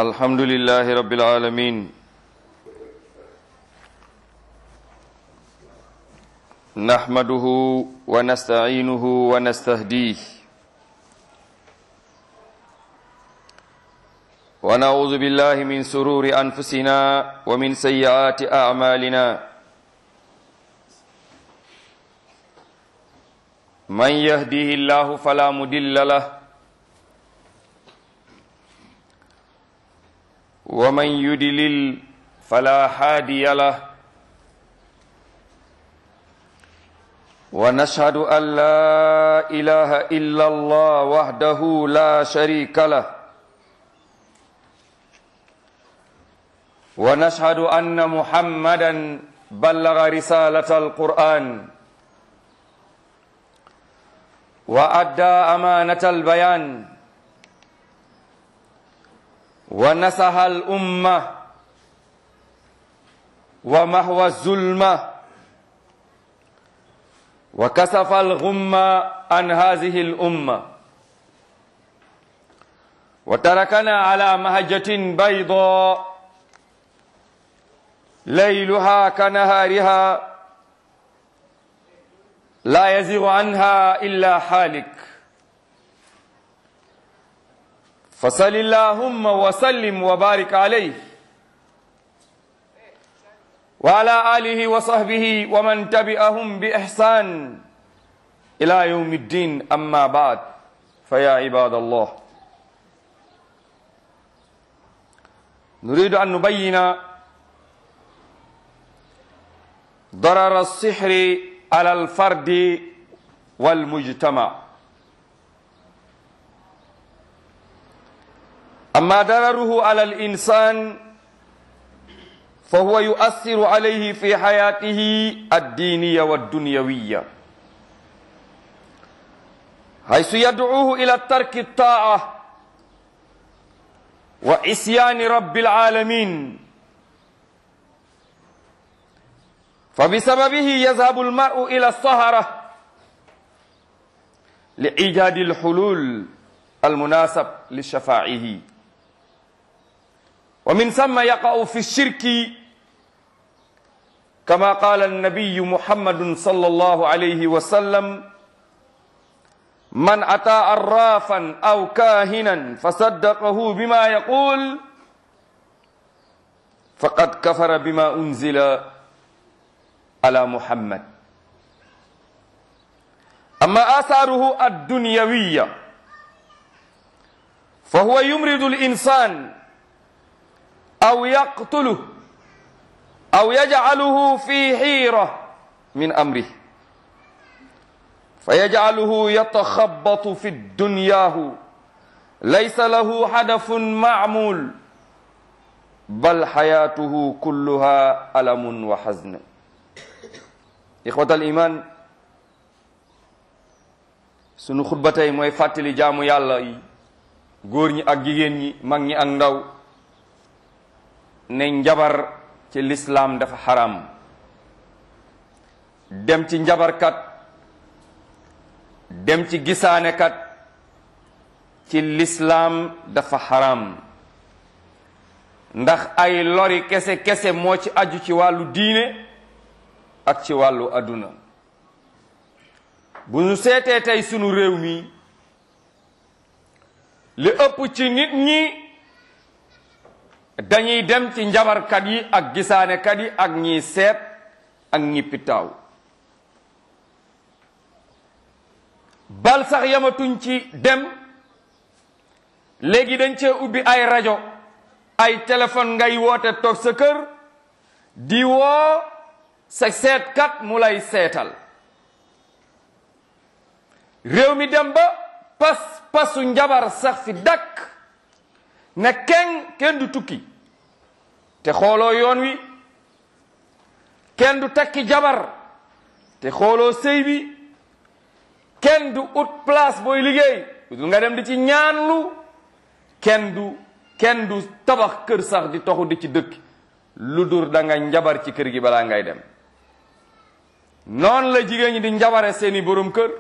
الحمد لله رب العالمين نحمده ونستعينه ونستهديه ونعوذ بالله من سرور أنفسنا ومن سيئات أعمالنا من يهده الله فلا مدل له ومن يدلل فلا هادي له ونشهد أن لا إله إلا الله وحده لا شريك له ونشهد أن محمدا بلغ رسالة القرآن وأدى أمانة البيان ونسح الأمة ومهوى الظلمة وكسف الغمة عن هذه الأمة وتركنا على مهجة بيضاء ليلها كنهارها لا يزيغ عنها إلا حالك فصل اللهم وسلم وبارك عليه وعلى آله وصحبه ومن تبعهم بإحسان إلى يوم الدين أما بعد فيا عباد الله نريد أن نبين ضرر السحر على الفرد والمجتمع أما ضرره على الإنسان فهو يؤثر عليه في حياته الدينية والدنيوية حيث يدعوه إلى ترك الطاعة وعصيان رب العالمين فبسببه يذهب المرء إلى الصهرة لإيجاد الحلول المناسب لشفاعه ومن ثم يقع في الشرك كما قال النبي محمد صلى الله عليه وسلم من أتى عرافا أو كاهنا فصدقه بما يقول فقد كفر بما أنزل على محمد أما آثاره الدنيوية فهو يمرض الإنسان أو يقتله أو يجعله في حيرة من أمره فيجعله يتخبط في الدنياه ليس له هدف معمول بل حياته كلها ألم وحزن إخوة الإيمان sunu xutba tey mooy fàttali jaamu yàlla yi góor ñi ak jigéen ñi mag ñi ak ndaw ne njabar ci lislaam dafa xaram dem ci njabarkat dem ci gisaanekat ci lislaam dafa xaram ndax ay lori kese kese moo ci aju ci wàllu diine ak ci wàllu adduna bu ñu seetee tey sunu réew mi li ëpp ci nit ñi dañuy dem ci njabarkat yi ak gisaanekat yi ak ñiy seet ak ñi pitaaw bal sax yamatuñ ci dem léegi dañ cee ubbi ay rajo ay téléphone ngay woote toog sa kër di woo sa seetkat mu lay seetal réew mi dem ba pas pasu njabar sax fi dakk ne kenn kenn du tukki te xooloo yoon wi kenn du takki jabar te xooloo sëy bi kenn du ut place booy liggéey du nga dem di ci ñaanlu kenn du kenn du tabax kër sax di toxu di ci dëkk lu dur da nga njabar ci kër gi balaa ngay dem noonu la jigéen ñi di njabare seeni borom kër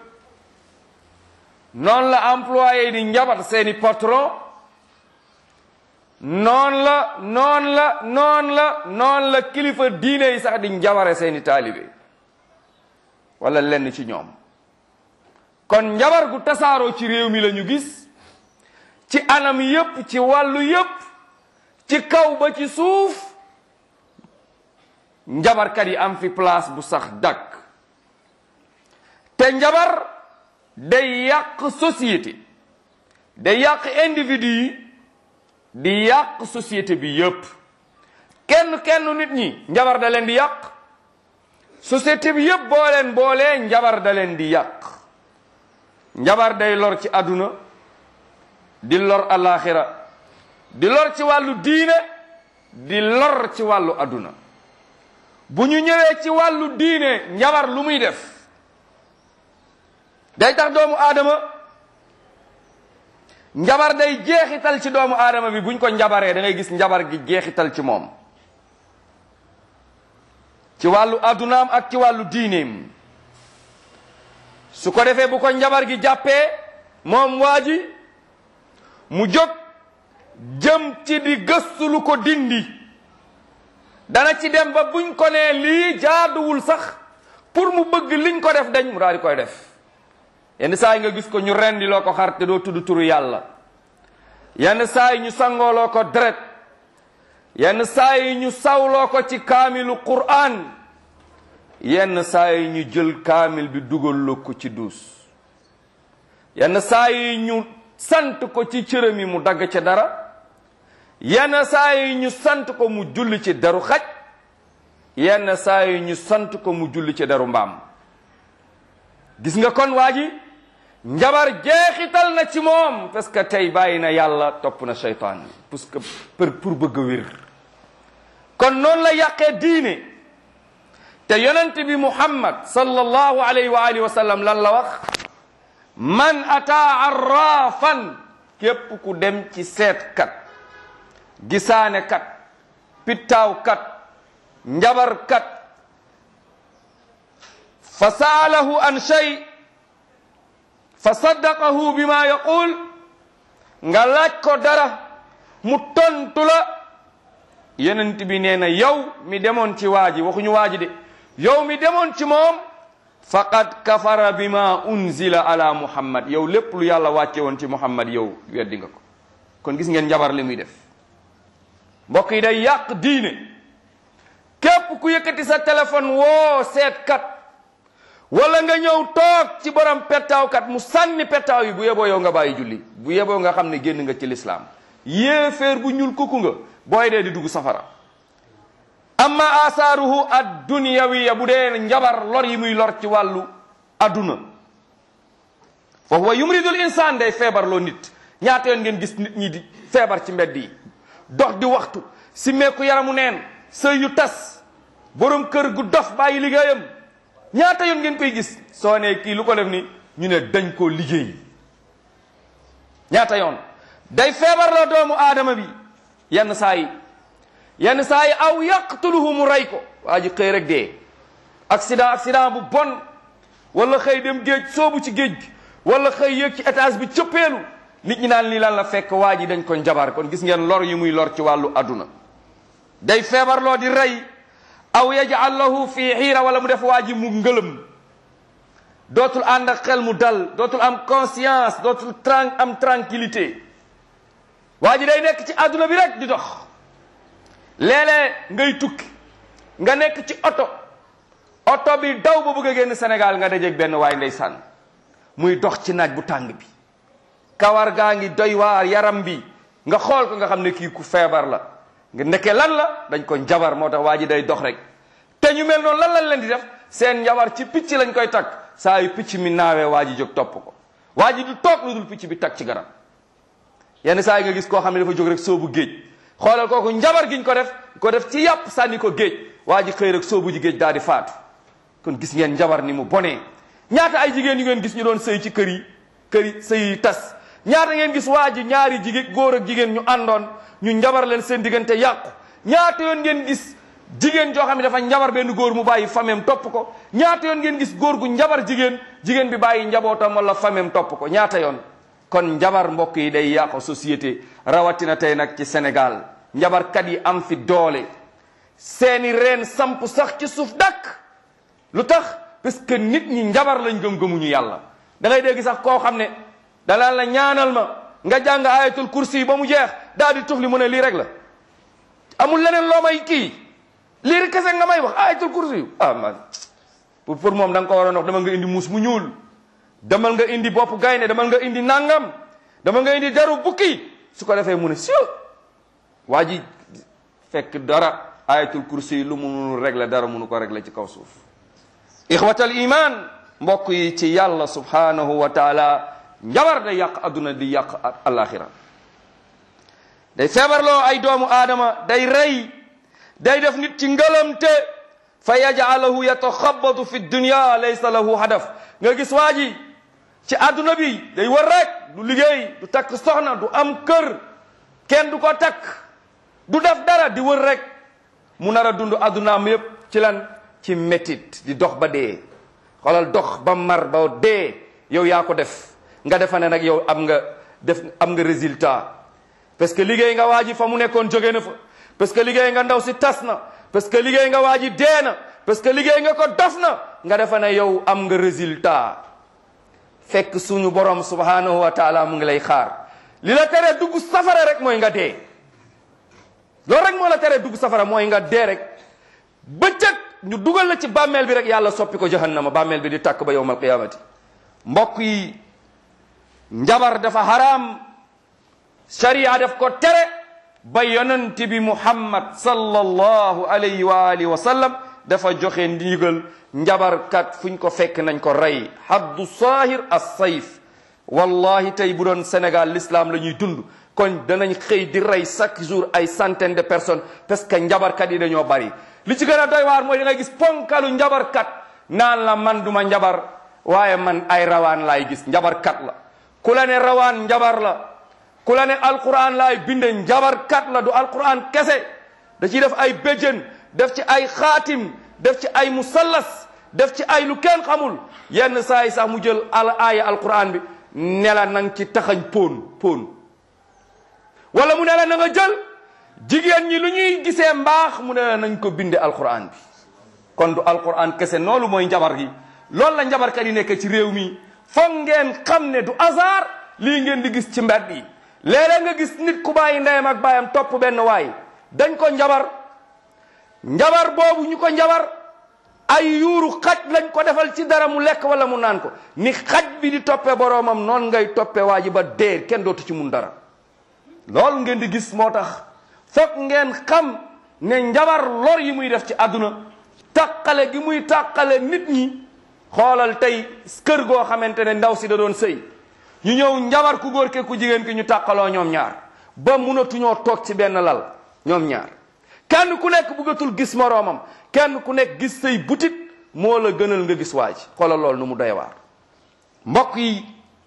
noonu la employé yi di njabar seeni patron noon la noon la noon la noon la kilifa diine yi sax di njabare seeni taalibe wala lenn ci ñoom kon njabar gu tasaaroo ci réew mi la ñu gis ci anam yépp ci wàllu yépp ci kaw ba ci suuf njabarkat yi am fi place bu sax dakk te njabar day yàq société day yàq individu yi di yàq société bi yépp kenn kenn nit ñi njabar da leen di yàq société bi yépp boo leen boolee njabar da leen di yàq njabar day lor ci àdduna di lor alaxira di lor ci wàllu diine di lor ci wàllu àdduna bu ñu ñëwee ci wàllu diine njabar lu muy def day tax doomu aadama njabar day jeexital ci doomu aadama bi buñ ko njabaree da ngay gis njabar gi jeexital ci moom ci wàllu addunaam ak ci wàllu diineem su ko defee bu ko njabar gi jàppee moom waa ji mu jóg jëm ci di gëstu lu ko dindi dana ci dem ba buñ ko nee lii jaaduwul sax pour mu bëgg liñ ko def dañ mu daal di koy def yenn saa yi nga gis ko ñu rendi loo ko xar te doo tudd turu yàlla yenn saa yi ñu sangooloo ko deret yenn saa yi ñu sawloo ko ci kaamilu qur'an yenn saa yi ñu jël kaamil bi dugal ko ci duus yenn saa yi ñu sant ko ci cërëm yi mu dagg ca dara yenn saa yi ñu sant ko mu julli ci deru xaj yenn saa yi ñu sant ko mu julli ci deru mbaam gis nga kon waa ji njabar jeexital na ci moom parce que tey bàyyi na yàlla topp na seytaan parce que pour pour bëgg a wér kon noonu la yàqee diine te yonent bi muhammad sallallahu alayhi wa alihi wa sallam lan la wax man ataa arrafan képp ku dem ci seetkat gisaanekat pittaawkat njabarkat fa saalahu an shay fa saddaqahu bima yaqul nga laaj ko dara mu tontu la yonent bi nee na yow mi demoon ci waa ji waxuñu waa ji de yow mi demoon ci moom faqad kafara bima unzila ala muhammad yow lépp lu yàlla wàcce woon ci muhammad yow weddi nga ko kon gis ngeen njabar li muy def mbokk yi day yàq diine képp ku yëkkati sa téléphone woo seetkat wala nga ñëw toog ci borom pettaawkat mu sànni pettaaw yi bu yeboo yow nga bàyyi julli bu yeboo nga xam ne génn nga ci lislaam yéeféer bu ñuul kukku nga booy dee di dugg safara amma asaaruhu ad dunyawiya bu dee njabar lor yi muy lor ci wàllu adduna fa huwa yumridul insaan day feebar loo nit ñaata yoon ngeen gis nit ñi di feebar ci mbedd yi dox di waxtu si meeku yaramu neen sëy yu tas borom kër gu dof bàyyi liggéeyam ñaata yoon ngeen koy gis soo ne kii lu ko def ni ñu ne dañ koo liggéey ñaata yoon day feebar la doomu aadama bi yenn saa yi yenn saa yi aw yaqtuluhu mu rey ko waa ji xëy rek dee accident accident bu bon wala xëy dem géej soobu ci géej gi wala xëy yéeg ci étage bi cëppeelu nit ñi naan lii lan la fekk waa ji dañ ko njabar kon gis ngeen lor yi muy lor ci wàllu adduna day feebar loo di rey aw yajal lahu fi xiira wala mu def waa ji mu ngëlëm dootul ànd ak xel mu dal dootul am conscience dootul tran am tranquillité waa ji day nekk ci adduna bi rek di dox léeg-léeg ngay tukki nga nekk ci oto oto bi daw ba bëgg a génn Sénégal nga dajeeg benn waay ndeysaan muy dox ci naaj bu tàng bi kawar gaa ngi doy waar yaram bi nga xool ko nga xam ne kii ku feebar la nga nekkee lan la dañ ko njabar moo tax waa ji day dox rek te ñu mel noonu lan lañ leen di def seen njabar ci picc lañ koy takk saa yu picc mi naawee waa ji jóg topp ko waa ji du toog lu dul picc bi takk ci garab yenn saa yi nga gis koo xam ne dafa jóg rek soobu géej xoolal kooku njabar giñ ko def ko def ci yàpp sànni ko géej waa ji xëy rek soobu ji géej daal di faatu kon gis ngeen njabar ni mu bonee ñaata ay jigéen yu ngeen gis ñu doon sëy ci kër yi kër yi sëy yi tas ñaata ngeen gis waa ji ñaari jigéen góor ak jigéen ñu àndoon ñu njabar leen seen diggante yàqu ñaata yoon ngeen gis jigéen joo xam ne dafa njabar benn góor mu bàyyi fameem topp ko ñaata yoon ngeen gis góor gu njabar jigéen jigéen bi bàyyi njabootam wala fameem topp ko ñaata yoon kon njabar mbokk yi day yàq société rawatina tey nag ci Sénégal njabarkat yi am fi doole seeni reen samp sax ci suuf dakk lu tax parce que nit ñi njabar lañ gëm-gëmuñu yàlla da ngay dégg sax koo xam ne danaan la ñaanal ma nga jàng ayatul kursi yi ba mu jeex daal di tufli mu ne lii rek la amul leneen loo may kii lii rek kese nga may wax ayatul kursi yi ah man pour pour moom da nga ko waroon wax demal nga indi muus mu ñuul demal nga indi bopp gaynde demal nga indi nangam demal nga indi deru bukki su ko defee mu ne si waa ji fekk dara ayatul kursi yi lu mu munul régler dara munu ko régler ci kaw suuf ixwatal iman mbokk yi ci yàlla subhanahu wa taala njabar day yàq adduna di yàq alaxira day feebarloo ay doomu aadama day rey day def nit ci ngëlamte fa yajcalahu yataxabatu fi dunya laysa lahu hadaf nga gis waa ji ci adduna bi day war rek du liggéey du takk soxna du am kër kenn du ko takk du def dara di wër rek mu nar a dund addunaam yépp ci lan ci métit di dox ba dee xoolal dox ba mar ba dee yow yaa ko def nga defa ne nag yow am nga def am nga résultat parce que liggéey nga waa ji fa mu nekkoon jóge na fa parce que liggéey nga ndaw si tas na parce que liggéey nga waa ji dee na parce que liggéey nga ko dof na nga defa ne yow am nga résultat fekk suñu borom subhanahu wa taala mu ngi lay xaar li la tere dugg safara rek mooy nga dee loolu rek moo la tere dugg safara mooy nga dee rek bëccëg ñu dugal la ci bàmmeel bi rek yàlla soppi ko jahannama bàmmeel bi di tàkk ba yowmal qiyamati mbokk yi njabar dafa haram sharia daf ko tere ba yonent bi muhammad sallallahu alayhi wa alihi wa sallam dafa joxe ndigal njabarkat fuñ ko fekk nañ ko rey haddu saahir as sayf wallahi tey bu doon Sénégal l'islam la ñuy dund kon danañ xëy di rey chaque jour ay centaine de personnes parce que njabarkat yi dañoo bari li ci gën a doy waar mooy da ngay gis ponkalu njabarkat naan la man duma njabar waaye man ay rawaan laay gis njabarkat la ku la ne rawaan njabar la ku la ne alquran laay binde njabarkat la du alquran kese da ciy def ay béjjën def ci ay xaatim def ci ay musallas def ci ay lu kenn xamul yenn saa yi sax mu jël al aaya alquran bi ne la nang ci taxañ póon póon wala mu ne la na nga jël jigéen ñi lu ñuy gisee mbaax mu ne la nañ ko binde alquran bi kon du alquran kese noolu mooy njabar gi loolu la njabarkat yi nekk ci réew mi foog ngeen xam ne du hasard lii ngeen di gis ci mbedd yi léeg-léeg nga gis nit ku bàyyi ndeyam ak bàyyam topp benn waay dañ ko njabar njabar boobu ñu ko njabar ay yuuru xaj lañ ko defal ci dara mu lekk wala mu naan ko ni xaj bi di toppee boroomam noonu ngay toppee waa ji ba dee kenn dootu ci mun dara loolu ngeen di gis moo tax foog ngeen xam ne njabar lor yi muy def ci àdduna tàqale gi muy tàqale nit ñi xoolal tey kër goo xamante ne ndaw si da doon sëy ñu ñëw njabar ku góor ke ku jigéen ki ñu tàqaloo ñoom ñaar ba munatuñoo toog ci benn lal ñoom ñaar kenn ku nekk bëggatul gis moroomam kenn ku nekk gis say butit moo la gënal nga gis waaj xoolal lool nu mu doy waar mbokk yi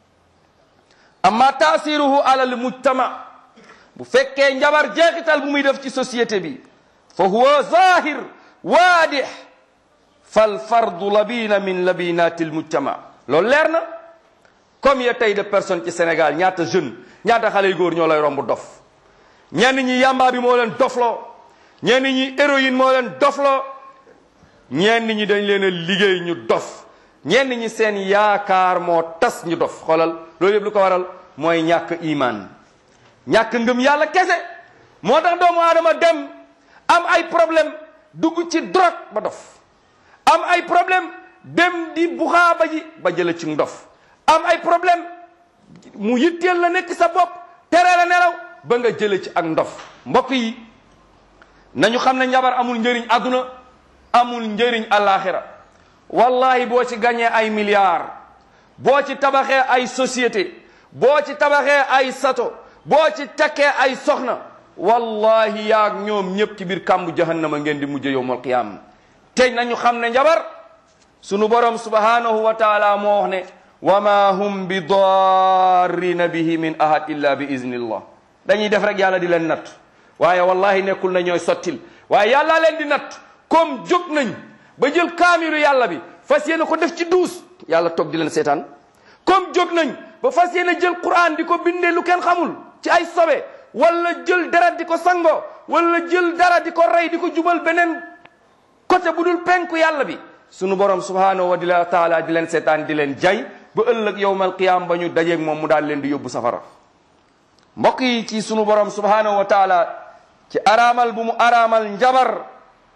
amma taasiruhu alal mujtama bu fekkee njabar jeexital bu muy def ci société bi fa huwa zahir waadix fal fardu labina min labinati almujtama loolu leer na combien tey de personnes ci Sénégal ñaata jeune ñaata xale yu góor ñoo lay romb dof ñenn ñi yamba bi moo leen dofloo ñenn ñi héroïne moo leen dofloo ñenn ñi dañ leen a liggéey ñu dof ñenn ñi seen yaakaar moo tas ñu dof xoolal loolu yëpp lu ko waral mooy ñàkk iman ñàkk ngëm yàlla kese moo tax doomu aadama dem am ay problème dugg ci drogue ba dof am ay problème dem di buxaa ba ji ba jële ci ndof am ay problème mu yitteel la nekk sa bopp tere la nelaw ba nga jële ci ak ndof mbokk yi nañu xam ne njabar amul njëriñ àdduna amul njëriñ àllaaxira wallahi boo ci gañee ay milliards boo ci tabaxee ay société boo ci tabaxee ay sato boo ci takkee ay soxna wallahi yaag ñoom ñëpp ci biir kàmbu jahannama ngeen di mujj yowmal qiyaama te nañu xam ne njabar sunu borom subhanahu wa taala moo wax ne wa ma hum bi darrina bihi min ahad illa bi iznillah dañuy def rek yàlla di leen natt waaye wallahi nekkul na ñooy sottil waaye yàlla leen di natt comme jóg nañ ba jël kaamiru yàlla bi fas yéene ko def ci duus yàlla toog di leen seetaan comme jóg nañ ba fas yéene jël quran di ko bindee lu kenn xamul ci ay sobe wala jël dara di ko sango wala jël dara di ko rey di ko jubal beneen côté bu dul penku yàlla bi sunu borom subhanahu wa taala di leen seetaan di leen jay ba ëllëg yowmal qiyam ba ñu dajeeg moom mu daal leen di yóbbu safara mbokk yi ci sunu borom subhanahu wa taala ci araamal bu mu araamal njabar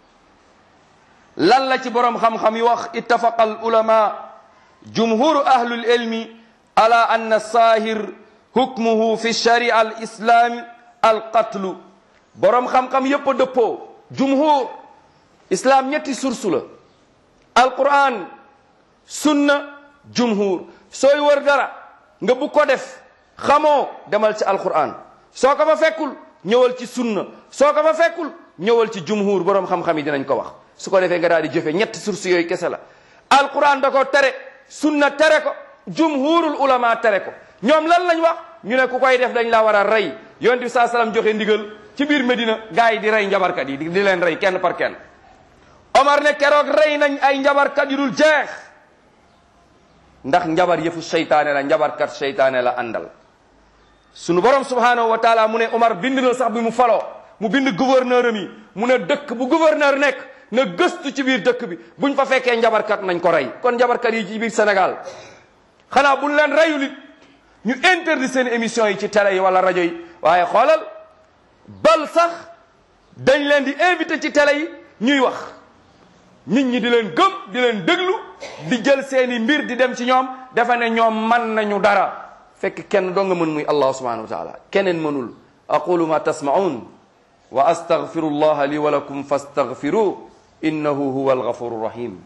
lan la ci borom xam-xam yi wax ittafaqa al ulama jumhuru ahlul ilmi ala anna saahir hukmuhu fi sharia al islami al qatlu borom xam-xam yépp a dëppoo jumhur islam ñetti sursu la alquran sunna jumhur sooy wër dara nga bu ko def xamoo demal ci alquran soo ko fa fekkul ñëwal ci sunna soo ko fa fekkul ñëwal ci jumhur borom xam-xam yi dinañ ko wax su ko defee nga daal di jëfe ñetti source yooyu kese la alquran da ko tere sunna tere ko jumhurul ulama tere ko ñoom lan lañ wax ñu ne ku koy def dañ la war a rey yonent bi saa salaam joxe ndigal ci biir Medina gars yi di rey njabarkat yi di leen rey kenn par kenn Omar ne keroog rey nañ ay njabarkat yu dul jeex ndax njabar yëfu seytaane la njabarkat seytaane la àndal sunu borom subhanahu wa taala mu ne Omar bind na sax bi mu faloo mu bind gouverneur am yi mu ne dëkk bu gouverneur nekk na gëstu ci biir dëkk bi buñ fa fekkee njabarkat nañ ko rey kon njabarkat yi ci biir Sénégal xanaa buñ leen reyu nit ñu interdit seen émission yi ci télé yi wala rajo yi waaye xoolal bal sax dañ leen di invité ci télé yi ñuy wax nit ñi di leen gëm di leen déglu di jël seeni mbir di dem ci ñoom defe ne ñoom man nañu dara fekk kenn doo nga mën muy allah subhanahu wa taala keneen mënul aqulu ma tasmaun wa astaghfiru llaha li wa lakum fastaghfiru innahu huwa alghafuru rahim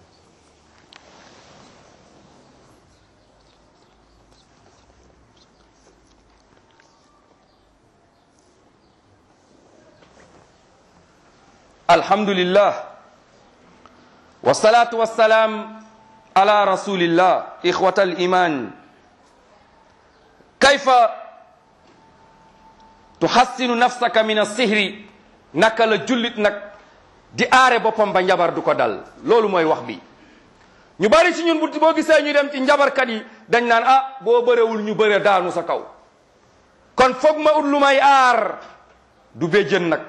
alhamdulillah wassalatu wassalam ala rasulillah ikhwata aliman kayfa tuhassinu nafsaka min assihri naka la jullit nag di aare boppam ba njabar du ko dal loolu mooy wax bi ñu bari ci ñun bu boo gisee ñu dem ci njabarkat yi dañ naan ah boo bërewul ñu bëre daanu sa kaw kon foog ma ut lu may aar du béjjën nag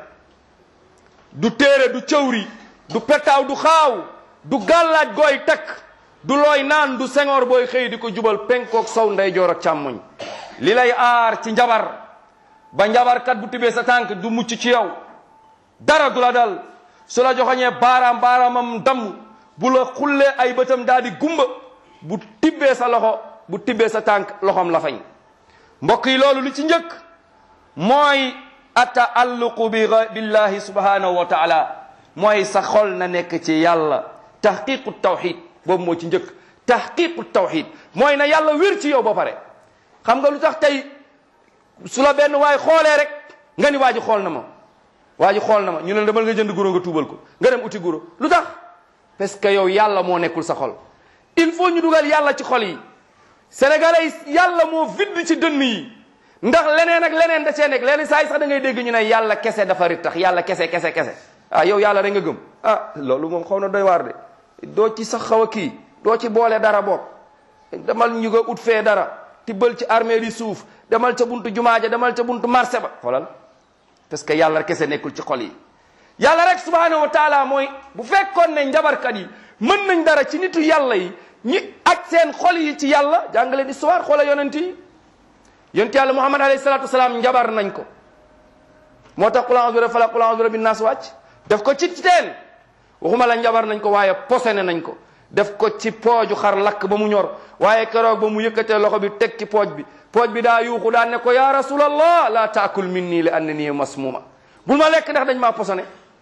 du téere du cëwri du petaaw du xaaw du gàllaaj gooy takk du looy naan du sengoor booy xëy di ko jubal penkook sow ndeyjoor ak càmmoñ li lay aar ci njabar ba njabarkat bu tibbee sa tànk du mucc ci yow dara du la dal su la joxoñee baaraam baaraamam damm bu la xullee ay bëtam daal di gumba bu tibbee sa loxo bu tibbee sa tànk loxom la fañ mbokk yi loolu li ci njëkk mooy ataalluqu bi billahi subhanahu wa taala mooy sa xol na nekk ci yàlla tahqiqu tawxid boobu moo ci njëkk tahqiqu tawxid mooy na yàlla wér ci yow ba pare xam nga lu tax tey su la benn waay xoolee rek nga ni waa ji xool na ma waa ji xool na ma ñu ne demal nga jënd guro nga tuubal ko nga dem uti guro lu tax parce que yow yàlla moo nekkul sa xol il faut ñu dugal yàlla ci xol yi sénégalais yi yàlla moo vidd ci dënn yi ndax leneen ak leneen da cee nekk leneen saa yi sax da ngay dégg ñu ne yàlla kese dafa rit tax yàlla kese kese kese ah yow yàlla rek nga gëm ah loolu moom xaw na doy waar de doo ci sax xaw a kii doo ci boole dara boog demal ñu nga ut fee dara tibbal ci armée li suuf demal ca buntu jumaa ja demal ca buntu marché ba xoolal parce que yàlla kese nekkul ci xol yi yàlla rek subhanahu wa taala mooy bu fekkoon ne njabarkat yi mën nañ dara ci nitu yàlla yi ñi ak seen xol yi ci yàlla jàngale histoire xoola yonent yi yonent yàlla muhammad alayhi salatu wasalaam njabar nañ ko moo tax qul a'udhu bi falaq qul a'udhu bi naas wàcc def ko ci teen waxuma la njabar nañ ko waaye posene nañ ko def ko ci pooju xar lakk ba mu ñor waaye keroog ba mu yëkkatee loxo bi teg ci pooj bi pooj bi daa yuuxu daan ne ko ya rasulallah la taakul minni li annani masmuma bul ma lekk ndax dañ maa posone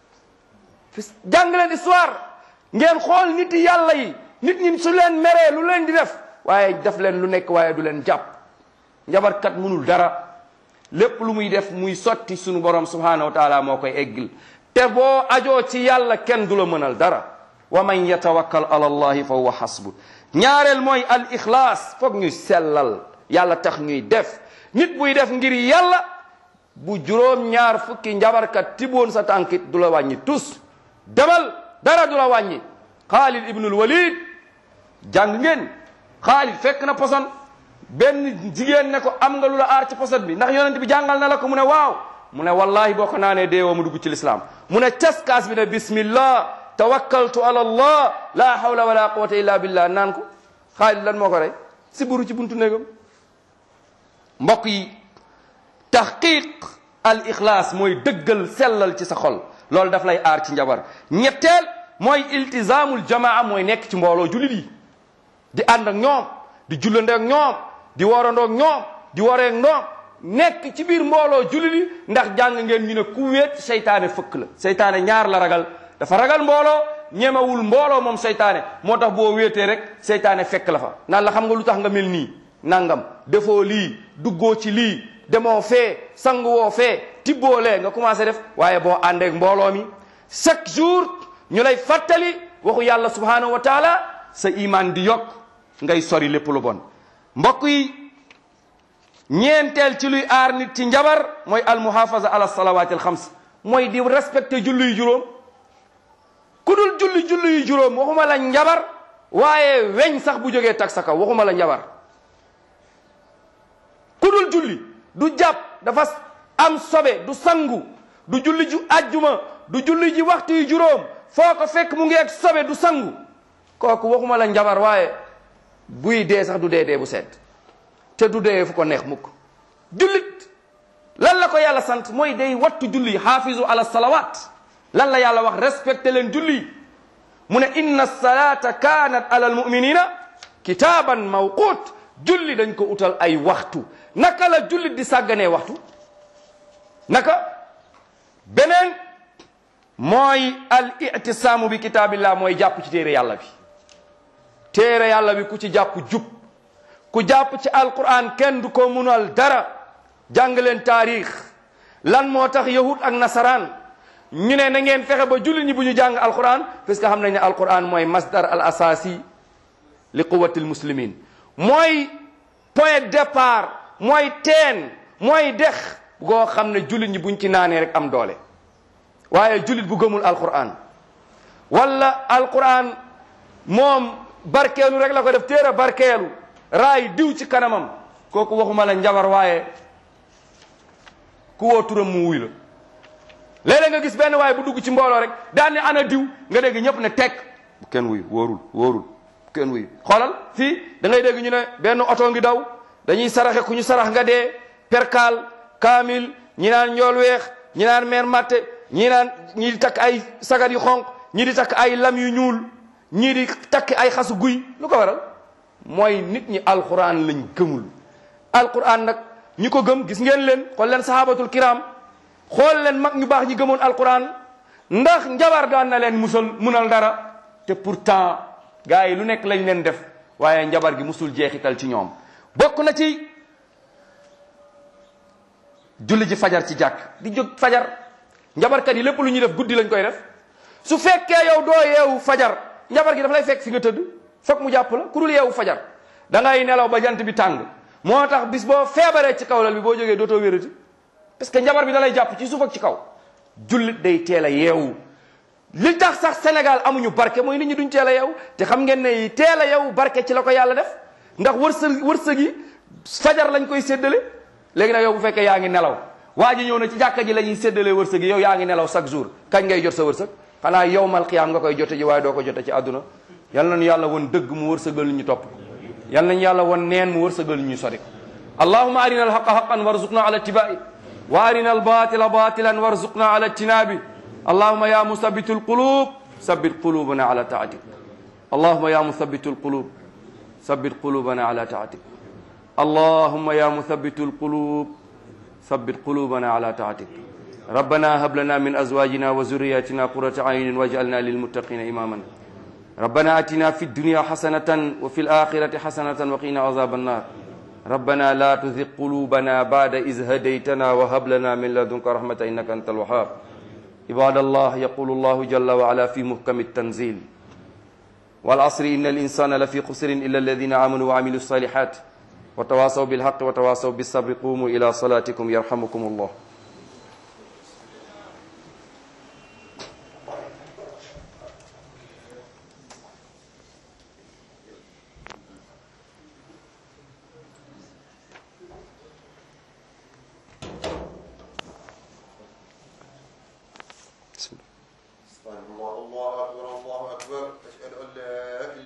jàng leen histoire ngeen xool nit yi yàlla yi nit ñi su leen meree lu leen di def waaye def leen lu nekk waaye du leen jàpp njabarkat munul dara lépp lu muy def muy sotti sunu borom subhanahu wa taala moo koy eggil te boo ajoo ci yàlla kenn du la mënal dara wa man yatawakkal ala allahi fa huwa hasbu ñaareel mooy al ixlaas foog ñuy sellal yàlla tax ñuy def nit buy def ngir yàlla bu juróom ñaar fukki njabarkat tiboon sa tànkit du la wàññi tus demal dara du la wàññi xaalid ibnul walid jàng ngeen xaalid fekk na poson benn jigéen ne ko am nga lu la aar ci poset bi ndax yonent bi jàngal na la ko mu ne waaw mu ne wallahi boo ko naanee deewoo mu dugg ci lislaam mu ne cas kaas bi ne bismillah tawakkaltu ala allah la hawla wala quwwata illa billah naan ko Xaalid lan moo ko rey si buru ci buntu néegam mbokk yi tahqiq al ixlaas mooy dëggal sellal ci sa xol loolu daf lay aar ci njabar ñetteel mooy iltizaamul jamaa mooy nekk ci mbooloo jullit yi di ànd ak ñoom di jullandeek ñoom di worandoog ñoom di wareek ñoom nekk ci biir mbooloo jullit yi ndax jàng ngeen ñu ne ku wéet seytaane fëkk la seytaane ñaar la ragal dafa ragal mbooloo ñemewul mbooloo moom seytaane moo tax boo wéetee rek seytaane fekk la fa naan la xam nga lu tax nga mel nii nangam defoo lii duggoo ci lii demoo fee sangu woo fee tibboo lee nga commencé def waaye boo àndeek mbooloo mi chaque jour ñu lay fàttali waxu yàlla subhanahu wa taala sa iman di yokk ngay sori lépp lu bon mbokk yi ñeenteel ci luy aar nit ci njabar mooy almuhafaza ala salawaati alxams mooy di respecté julli yu juróom ku dul julli julli yu juróom waxuma la njabar waaye weñ sax bu jógee tag sa kaw waxuma la njabar ku dul julli du jàpp dafa am sobe du sangu du julli ju ajjuma du julli ji waxtu yu juróom foo ko fekk mu ngi ak sobe du sangu kooku waxuma la njabar waaye buy dee sax du dee dee bu sedd te du dee fu ko neex mukk jullit lan la ko yàlla sant mooy day wattu julli xaafizu ala salawat lan la yàlla wax respecté leen julli mu ne inna salata kanat ala almuminina kitaaban mawquut julli dañ ko utal ay waxtu naka la jullit di sàgganee waxtu naka beneen mooy al itisaamu bi kitaabillah mooy jàpp ci téere yàlla bi téere yàlla bi ku ci jàpp jub ku jàpp ci alquran kenn du ko munal dara jàng leen taarix lan moo tax yahud ak nasaraan ñu ne na ngeen fexe ba jullit ñi bu ñu jàng alquran parce que xam nañ ne alquran mooy masdar al asasi li quwati al muslimin mooy point départ mooy teen mooy dex goo xam ne jullit ñi buñ ci naanee rek am doole waaye jullit bu gëmul alquran wala alquran moom barkeelu rek la ko def téere barkeelu raay diw ci kanamam kooku waxuma la njabar waaye ku woo turam mu wuy la léeg-léeg nga gis benn waaye bu dugg ci mbooloo rek daan ne ana diw nga dégg ñëpp ne tekk bu kenn wuy wóorul wóorul bu kenn wuy xoolal fii da ngay dégg ñu ne benn oto ngi daw dañuy saraxe ku ñu sarax nga dee perkaal kaamil ñi naan njool weex ñi naan meer matte ñi naan ñii di takk ay sagar yu xonq ñii di takk ay lam yu ñuul ñii di takk ay xasu guy lu ko waral mooy nit ñi alquran lañ gëmul alquran nag ñi ko gëm gis ngeen leen xool leen sahabatul kiram xool leen mag ñu baax ñi gëmoon alquran ndax njabar daan na leen musal munal dara te pourtant gars yi lu nekk lañ leen def waaye njabar gi musul jeexital ci ñoom bokk na ci julli ji fajar ci jàkk di jóg fajar njabarkat yi lépp lu ñuy def guddi lañ koy def su fekkee yow doo yeewu fajar njabar gi daf lay fekk fi nga tëdd fokk mu jàpp la ku dul yeewu fajar da ngay nelaw ba jant bi tàng moo tax bis boo feebaree ci kaw lal bi boo jógee dootoo wérati parce que njabar bi da lay jàpp ci suuf ak ci kaw jullit day teel a yeewu li tax sax Sénégal amuñu barke mooy nit ñi duñ teel a yeewu te xam ngeen ne teel a yeewu barke ci la ko yàlla def ndax wërsëg wërsëg yi fajar lañ koy séddale léegi nag yow bu fekkee yaa ngi nelaw waa ji ñëw na ci jàkka ji la ñuy séddalee wërsëg yi yow yaa ngi nelaw chaque jour kañ ngay jot sa wërsëg xanaa yow mal xiyaam nga koy jote ji waaye doo ko jote ci àdduna yal nañu yàlla won dëgg mu wërsëgal ñu topp yal nañu yàlla won neen mu wërsëgal ñu sori allahuma arina alhaqa haqan warzuqna ala ittibai wa arina albatila batilan warzuqna ala ijtinabi allahuma ya musabitu alqulub sabbit qulubana ala taatik allahuma ya musabitu alqulub sabbit qulubana ala taatik اللهم يا مثبت القلوب ثبت قلوبنا على طاعتك ربنا هب لنا من ازواجنا وذرياتنا قرة عين واجعلنا للمتقين اماما ربنا اتنا في الدنيا حسنة وفي الآخرة حسنة وقنا عذاب النار ربنا لا تزغ قلوبنا بعد إذ هديتنا وهب لنا من لدنك رحمة إنك أنت الوهاب عباد الله يقول الله جل وعلا في محكم التنزيل والعصر إن الإنسان لفي خسر إلا الذين آمنوا وعملوا الصالحات وتواصوا بالحق وتواصوا بالصبر قوموا إلى صلاتكم يرحمكم الله الله الله أكبر الله